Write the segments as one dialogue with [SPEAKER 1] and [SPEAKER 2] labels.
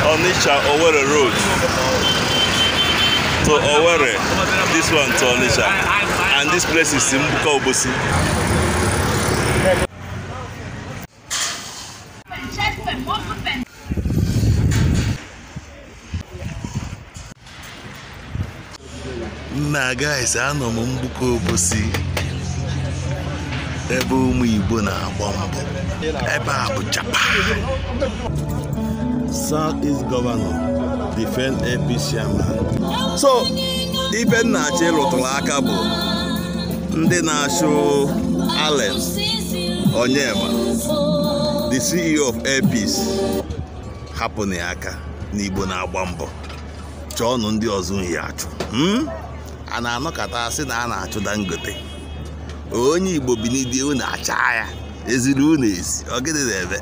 [SPEAKER 1] Onitsha Owerri Road to Owerri. This one to Onitsha. And this place is Simbuka Obosi. Nna guys, anọ m Mbuka Obosi ebe ụmụ Igbo na-agba mbọ ebe a bụ Japan South East Governor defend APC chairman so ibe nna achọ ịrụtụrụ aka bụ ndị na-achụ Allen Onyema the CEO of APC hapụnụ ya aka n'Igbo na-agba mbọ chọọnụ ndị ọzọ uhie achụ hmm? a na-anọkọta asị na a na-achụ Dangote onye Igbo bi n'idi unu acha ya eziri unu ezi ọ gịnị na-eme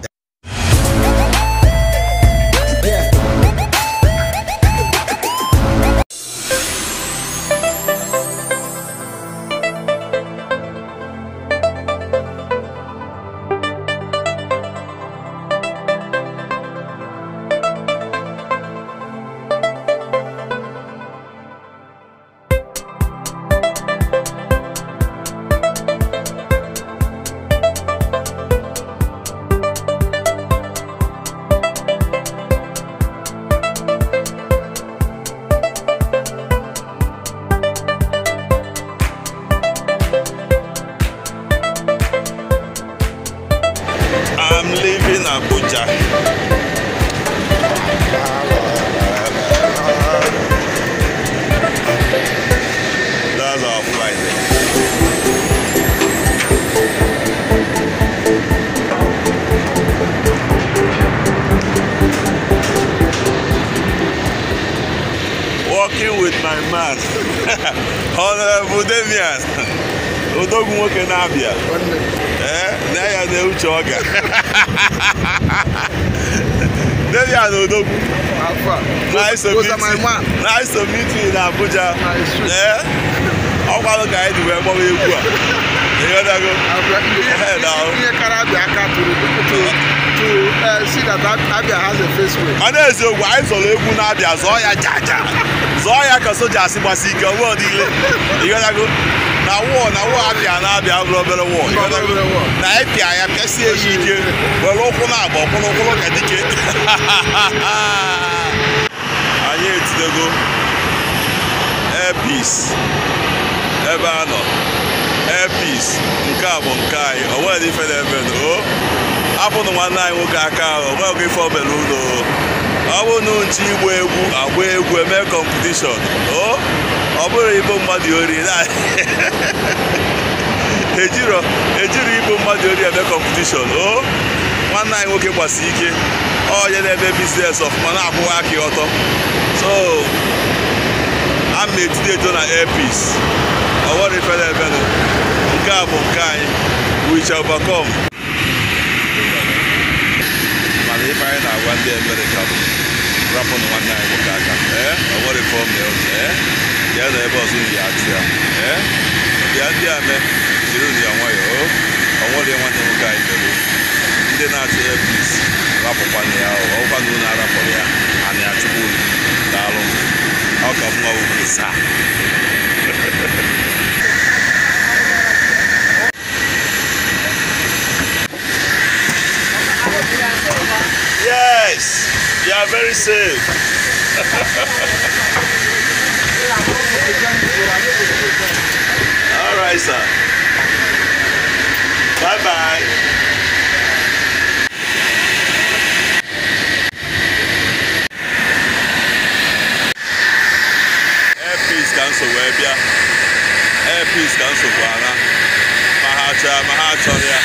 [SPEAKER 1] I'm leaving Abuja. That's our flight. Walking with my man, Honorable Damian. Odogwu nwoke na-abịa. Ee, na ya na uche ọ ga. Damian Odogwu. Nice to meet you. Nice to meet you in Abuja. Ee, ọ gbalụ ka anyị dị wee gbọwa egwu a. Ịghọtago? Ehe, now.
[SPEAKER 2] ihe kara abịa aka tụrụ to to uh, see that Ab- Abia has a face way.
[SPEAKER 1] Mana eziokwu anyị zọrọ egwu na-abịa zọọ ya jaja zọọ ya ka soja asị gbasi ike ọgbọ niile ịghọtago na wọọ na wọọ abịa na-abịa bụrụ obere wọọ ịghọtago
[SPEAKER 2] Obere wọọ.
[SPEAKER 1] na ịpịa ya pịasie ya ike were ụkwụ na-agba ọkwụrụkwụrụ ka dike anyị etidego airpeace ebe a nọ airpeace nke a bụ nke anyị o nwere ife na-eme o apụnụ nwanne anyị nwoke aka ahụ o nweghị ife obere ụlọ ọ bụrụ na nchi igba egwu agba egwu eme kọmpetishọn o ọ bụrụ igbo mmadụ ori na ejiro ejiri igbo mmadụ ori eme kọmpetishọn o nwanne anyị nwoke gbasi ike onye na-eme biznes ọfụma na-akwụwa aka ya ọtọ so a ma etide edo na airpeace ọ nwere ife na-emenụ nke a bụ nke anyị we shall overcome mana ife anyị na-agwa ndị Amerịka bụ rapụnụ nwanne anyị nwoke aka ee ọ nwere ife ọmịa ụzọ ee ya na ebe ọzọ unu ya atụ ya ee bịa ndị a mee jiri unu ya nwayọọ o ọ nwere nwanne nwoke anyị mere ndị na-achụ airpeace rapụkwana ya ọ ọkwa na unu arapụrụ ya a na-achụkwa unu daalụ ọ ka mma ugwu saa Yes, you are very safe. All right, sir. Bye bye. Airpeace ka nsogbu wee bịa. Airpeace ka nsogbu ana. Ma ha chọrọ ma ha chọrọ ya.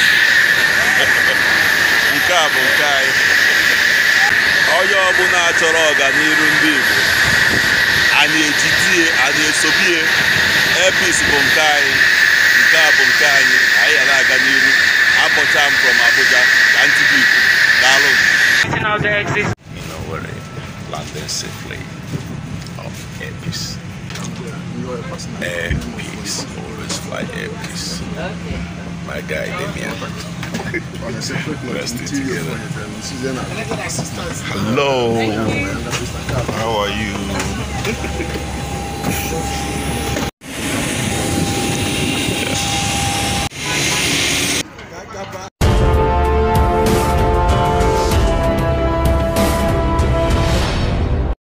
[SPEAKER 1] Nke a bụ nke anyị. onye ọbụla chọrọ ọganiru ndị Igbo anyị ejidie anyị esobie airpeace bụ nke anyị nke a bụ nke anyị anyị ya na-aga n'iru abọcha m from Abuja ka ntị dị Igbo daalụ
[SPEAKER 3] Now there exists
[SPEAKER 1] in Owerri landing safely of airpeace airpeace always fly airpeace
[SPEAKER 3] my guy Demian.
[SPEAKER 2] On a separate note,
[SPEAKER 3] Let's stay
[SPEAKER 2] interior
[SPEAKER 3] together.
[SPEAKER 2] for it, um, Susanna.
[SPEAKER 3] Hello. How are you?